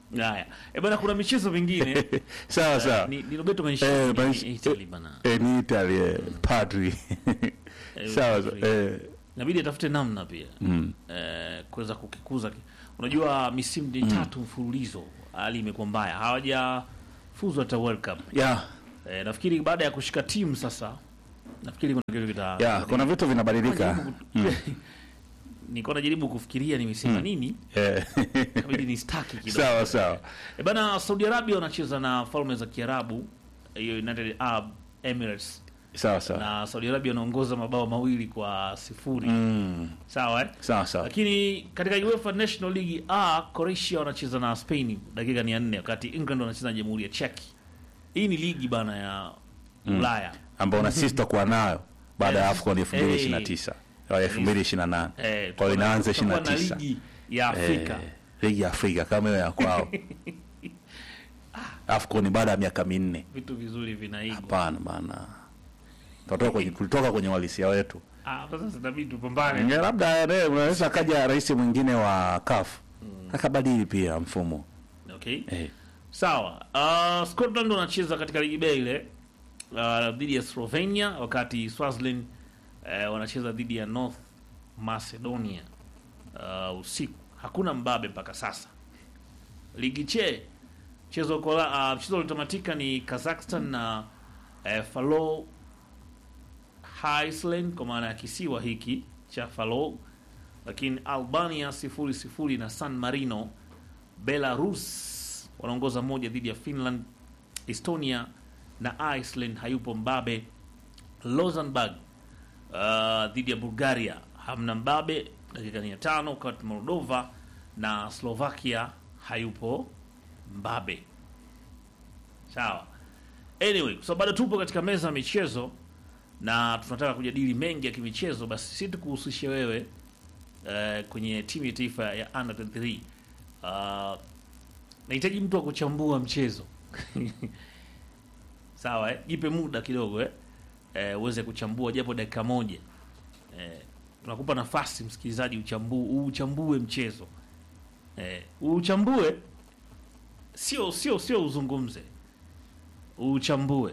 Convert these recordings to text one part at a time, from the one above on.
Haya. Eh, bana kuna michezo mingine. sawa sawa ni, ni Roberto Eh, Mancini Manch- ni Italy bana. eh, ni Italy eh, padri sawa sawa eh, Inabidi atafute namna pia. mm. Eh, kuweza kukikuza. ki- Unajua misimu ni tatu mfululizo hali imekuwa mbaya. Hawajafuzu hata World Cup. yeah, Eh, nafikiri baada ya kushika timu sasa nafikiri kuna kitu kita yeah, kuna vitu vinabadilika mm. nilikuwa najaribu kufikiria nimesema nini eh. kabidi ni staki kidogo sawa sawa e bana Saudi Arabia wanacheza na falme za Kiarabu hiyo United Arab Emirates sawa sawa na Saudi Arabia wanaongoza mabao mawili kwa sifuri mm. sawa eh? sawa sawa lakini katika UEFA National League A Croatia wanacheza na Spain dakika ni ya nne wakati England wanacheza na Jamhuri ya Czech hii ni ligi bana ya Ulaya ambao na sisi tutakuwa nayo baada ya Eh, AFCON 2029 au 2028 eh, kwa hiyo inaanza tutakuwa na 29 ligi ya Afrika Eh, ligi ya Afrika kama hiyo ya kwao AFCON baada ya miaka minne vitu vizuri vinaigwa hapana bana Tutatoka kwenye tulitoka kwenye uhalisia wetu Ah, hapa sasa inabidi tupambane Inge- labda eh, unaweza akaja rais mwingine wa CAF akabadili pia mfumo okay eh. sawa uh, Scotland wanacheza katika ligi B ile uh, dhidi ya Slovenia wakati Swaziland uh, wanacheza dhidi ya North Macedonia uh, usiku hakuna mbabe mpaka sasa ligi che mchezo kola uh, mchezo uliotamatika ni Kazakhstan na uh, Faroe Island kwa maana ya kisiwa hiki cha Faroe lakini Albania sifuri sifuri na San Marino Belarus wanaongoza moja dhidi ya Finland. Estonia na Iceland hayupo mbabe. Luxembourg uh, dhidi ya Bulgaria hamna mbabe, dakika ni ya tano. Wakati Moldova na Slovakia hayupo mbabe. Sawa, anyway, so bado tupo katika meza ya michezo na tunataka kujadili mengi ya kimichezo, basi si tukuhusishe wewe uh, kwenye timu ya taifa ya under 23 uh, nahitaji mtu wa kuchambua mchezo sawa eh? jipe muda kidogo eh? Eh, uweze kuchambua japo dakika moja eh, tunakupa nafasi msikilizaji uchambu, uchambue mchezo eh, uchambue sio sio sio uzungumze uchambue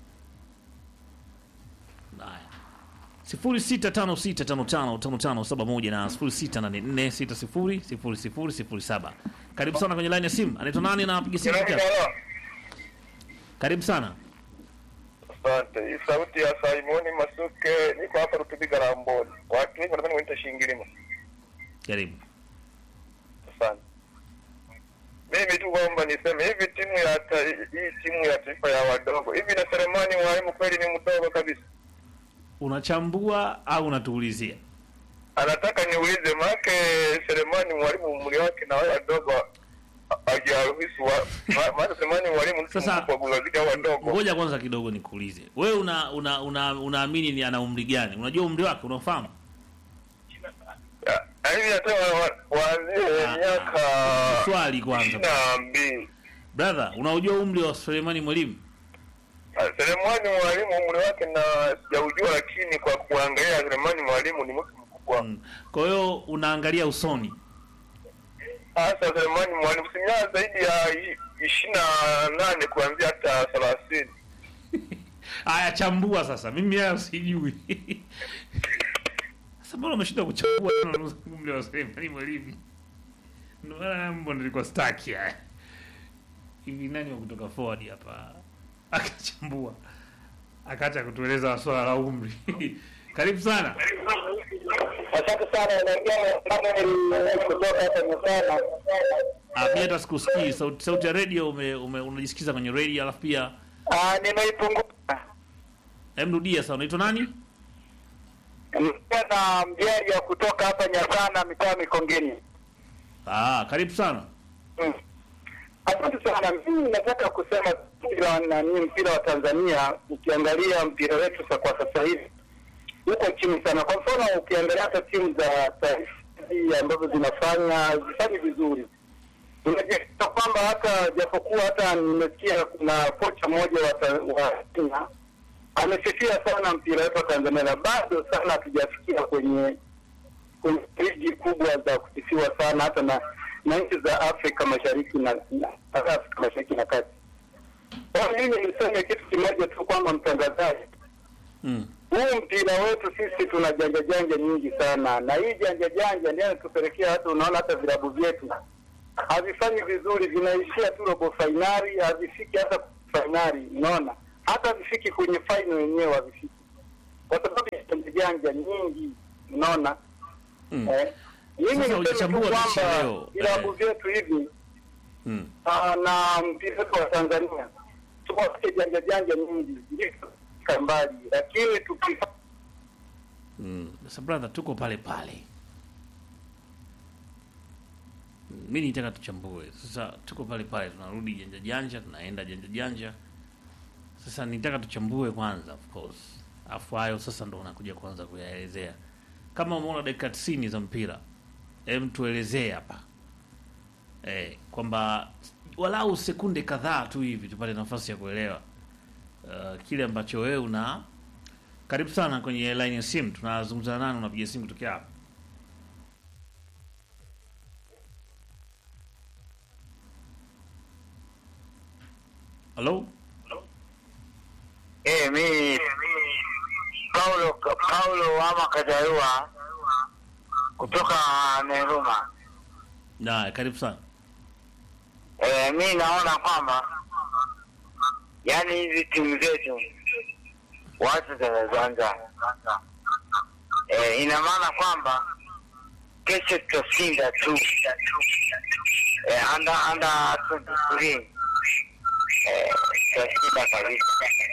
haya sifuri sita tano sita tano tano tano tano saba moja na sifuri sita nane nne sita sifuri sifuri sifuri sifuri saba karibu sana kwenye line ya simu anaitwa nani na apiga simu kutoka wapi? karibu sana Asante. Hii sauti ya Simoni Masuke, niko hapa Rutubiga Ramboni. Watu wengi wanadhani wanaita Shingilima. karibu Asante. Mimi tu kwamba niseme hivi, timu ya ta, hii timu ya taifa ya wadogo hivi, na Selemani Mwalimu kweli ni mdogo kabisa. unachambua au unatuulizia Anataka niulize, maake Selemani Mwalimu umri wake na wale wadogo hajaruhusu wa ma- maana Selemani Mwalimu mtu Sasa- mkubwa kuzidi hao wadogo. ngoja kwanza kidogo nikuulize wewe una una una unaamini ni ana umri gani unajua umri wake unafahamu Ya, Hivi hata wa- wa- waanzie Ah, miaka swali kwanza. ishirini na mbili. brother unaujua umri wa Suleimani Mwalimu Selemani Mwalimu umri wake na sijaujua, lakini kwa kuangalia Selemani Mwalimu ni mtu mkubwa Mm. kwa hiyo unaangalia usoni hasa. Selemani Mwalimu simia zaidi ya ishirini na nane kuanzia hata thelathini. haya chambua sasa mimi hayo sijui sasa mbona umeshinda kuchambua tena umri wa Suleimani Mwalimu ndio maana mbona nilikuwa staki haya hivi nani wa kutoka forward hapa akachambua akaacha kutueleza swala la umri karibu sana Asante sana, naingia kutoka hapa Nyasana. Ah, mi hata sikusikii sauti, sauti ya radio ume, ume, unajisikiza kwenye radio alafu pia Nimeipunguza hem rudia sasa unaitwa nani na mjeri wa kutoka hapa Nyasana, mitaa Mikongeni. ah, karibu sana Mm. Asante sana. Mimi nataka kusema mpira nani, mpira wa Tanzania, ukiangalia mpira wetu sa kwa sasa hivi uko chini sana. Kwa mfano, ukiangalia hata timu za taifa hizi ambazo zinafanya zifanyi vizuri, unajikuta kwamba hata japokuwa hata nimesikia kuna kocha mmoja wa ta- wa Kenya amesifia sana mpira wetu wa Tanzania, na bado sana hatujafikia kwenye kwenye ligi kubwa za kusifiwa sana hata na na nchi za Afrika Mashariki na, na Afrika Mashariki na Kati. Kwa mimi niseme kitu kimoja tu kwamba mtangazaji, Mm. huu mpira wetu sisi tuna janja janja nyingi sana, na hii janja janja ndio inatupelekea hata unaona hata vilabu vyetu havifanyi vizuri, vinaishia tu robo fainali, havifiki hata fainali. Unaona, hata havifiki kwenye fainali wenyewe havifiki, kwa sababu ya janja janja nyingi. Unaona Mm. eh, mimi Sasa niseme tu ukichambua mechi kwamba leo, vilabu eh. vyetu hivi Mm. Ah, na mpira wetu wa Tanzania tuwake janja janja nyingi ndio tutafika mbali, lakini tukifa Mm. Sasa brother, tuko pale pale. Mm, Mi nitaka tuchambue sasa, tuko pale pale, tunarudi janja janja, tunaenda janja janja. Sasa nitaka tuchambue kwanza, of course, afu hayo sasa ndo unakuja kuanza kuyaelezea. Kama umeona dakika 90 za mpira, hem, tuelezee hapa eh, kwamba walau sekunde kadhaa tu hivi tupate nafasi ya kuelewa uh, kile ambacho wewe una karibu sana kwenye line ya simu. Tunazungumza nani? Unapiga simu kutokea hapa? Halo, Eh, mi Paulo Paulo ama Kajarua kutoka Neruma. na karibu sana. Eh, mi naona kwamba yani hizi timu zetu watu zinazoanza eh, ina maana kwamba kesho tutashinda tu eh, under under 23 eh, tutashinda kabisa.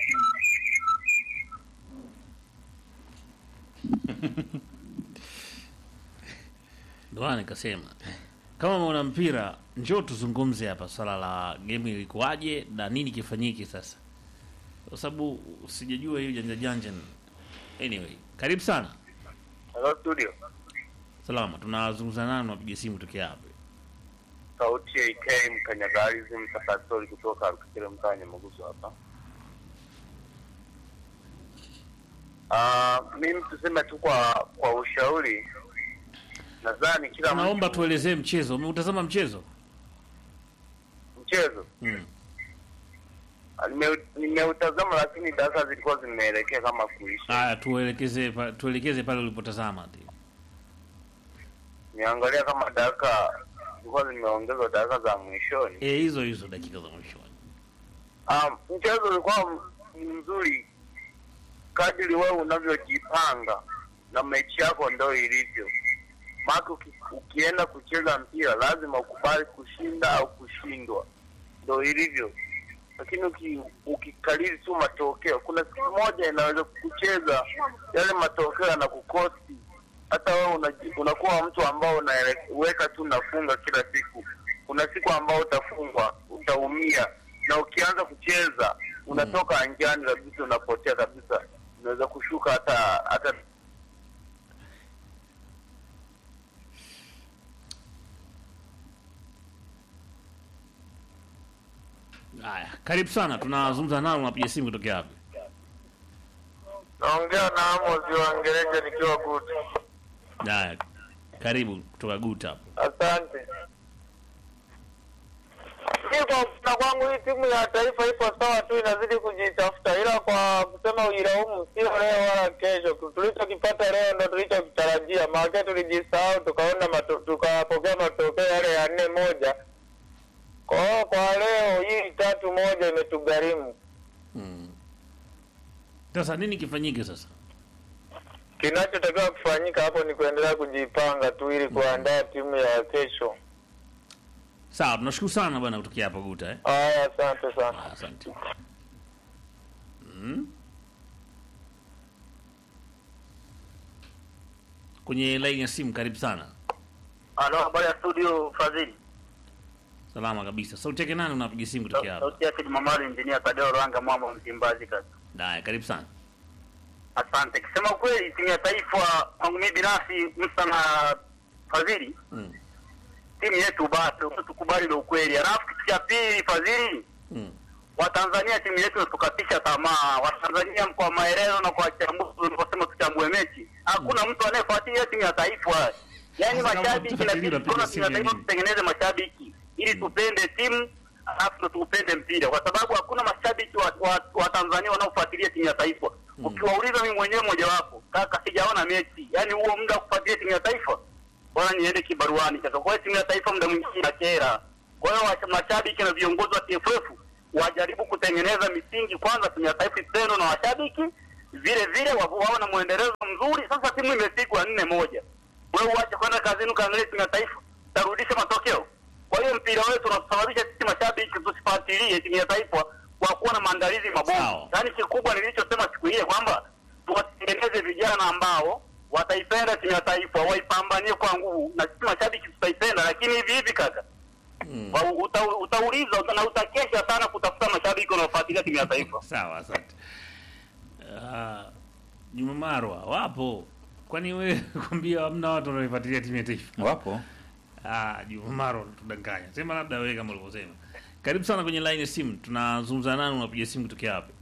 Ndio maana nikasema kama mwana mpira, njoo tuzungumze hapa swala la game ilikuwaje na nini kifanyike sasa, kwa sababu sijajua hiyo janja janja. Anyway, karibu sana. Hello studio. Salama, tunazungumza nani? Unapiga simu kutokea hapa? sauti ya IK mkanyagalizi mtakasori kutoka Rukikere mtaa Nyamagusu hapa. Uh, mimi tuseme tu kwa kwa ushauri, nadhani kila Tunaomba mtu tuelezee mchezo. Umeutazama mchezo? mchezo Mm. Ah, nime- nimeutazama, lakini darasa zilikuwa zimeelekea kama kuisha. Haya, tuelekeze pa, tuelekeze pale ulipotazama. ndio. Niangalia kama dakika zilikuwa zimeongezwa dakika za mwishoni. Eh, hizo hizo dakika za mwishoni. Um, mchezo ulikuwa m- mzuri kadiri wewe unavyojipanga na mechi yako ndo ilivyo. Maana uki, ukienda kucheza mpira lazima ukubali kushinda au kushindwa, ndo ilivyo. Lakini uki, ukikalili tu matokeo, kuna siku moja inaweza kucheza yale matokeo yanakukosti hata wewe unaji- unakuwa mtu ambao unaweka tu nafunga kila siku. Kuna siku ambao utafungwa, utaumia, na ukianza kucheza unatoka anjani kabisa, unapotea kabisa, unaweza kushuka hata hata Haya, karibu sana. Tunazungumza nao, unapiga simu kutokea hapa? naongea na Amos wa Ngereje nikiwa Guti. Haya, karibu kutoka Guta hapo. Asante. Mi kwa kuona kwangu hii timu ya taifa ipo sawa tu, inazidi kujitafuta, ila kwa kusema uilaumu sio leo wala kesho. Tulichokipata leo ndo tulichokitarajia, maana tulijisahau tukaona mato, tukapokea matokeo yale ya nne moja. Kwa hiyo kwa leo hii tatu moja imetugharimu. Mm. Sasa nini kifanyike sasa? Kinachotakiwa kufanyika hapo ni kuendelea kujipanga tu ili kuandaa timu ya kesho. Sawa, tunashukuru sana bwana kutokea hapo Guta eh. Haya, asante sana. Ah, Asante. Mm. Kwenye line ya simu, karibu sana. Halo, habari ya studio Fadhili. Salama kabisa. Sauti yake nani unapiga simu kutokea hapa? Sauti yake Jumamali Injinia Tadeo Rwanga Mwamba Msimbazi kaka. Haya, karibu sana. Asante. Kusema kweli timu ya taifa kwangu mimi binafsi Musa na Fadhili Mm. timu yetu bado tukubali ile ukweli. Alafu kitu cha pili Fadhili Mm. Watanzania timu yetu tukatisha tamaa. Watanzania kwa maelezo na kwa chambuzi ulivyosema tuchambue mechi. Hakuna mtu anayefuatilia timu ya taifa. Yaani Sasa kama mashabiki utafuatilia inabidi unapiga kama simu ya tunataka nini? tutengeneze mashabiki ili tupende timu alafu ndo tuupende mpira, kwa sababu hakuna mashabiki wa, wa, wa Tanzania wanaofuatilia timu ya taifa. Ukiwauliza mimi mwenyewe mojawapo, kaka, sijaona mechi, yaani huo muda wa kufuatilia timu ya taifa, bora niende kibaruani sasa. Kwa hiyo timu ya taifa muda mwingine inakera. Kwa hiyo wa- mashabiki na viongozi wa TFF wajaribu kutengeneza misingi kwanza, timu ya taifa ipendwe na washabiki, vile vile wa- wawe na mwendelezo mzuri. Sasa timu imepigwa nne moja, wewe uache kwenda kazini ukaangalia timu ya taifa, tarudisha matokeo. Kwa hiyo mpira wetu unasababisha sisi mashabiki tusifuatilie timu ya taifa kwa kuwa na maandalizi Sawa. mabovu. Yaani kikubwa nilichosema siku ile kwamba tuwatengeneze vijana ambao wataipenda timu ya taifa, waipambanie kwa nguvu, na sisi mashabiki tutaipenda. Lakini hivi hivi kaka, wa- uta, utauliza na utakesha sana kutafuta mashabiki wanaofuatilia timu ya taifa. Sawa, asante. Ah, Juma Marwa wapo, kwani wewe kwambia hamna watu wanaoifuatilia timu ya taifa? Wapo. Ah, Juma Marwa tunadanganya. Sema labda wewe kama ulivyosema. Karibu sana kwenye line ya simu. Tunazungumza nani, unapiga simu kutokea wapi?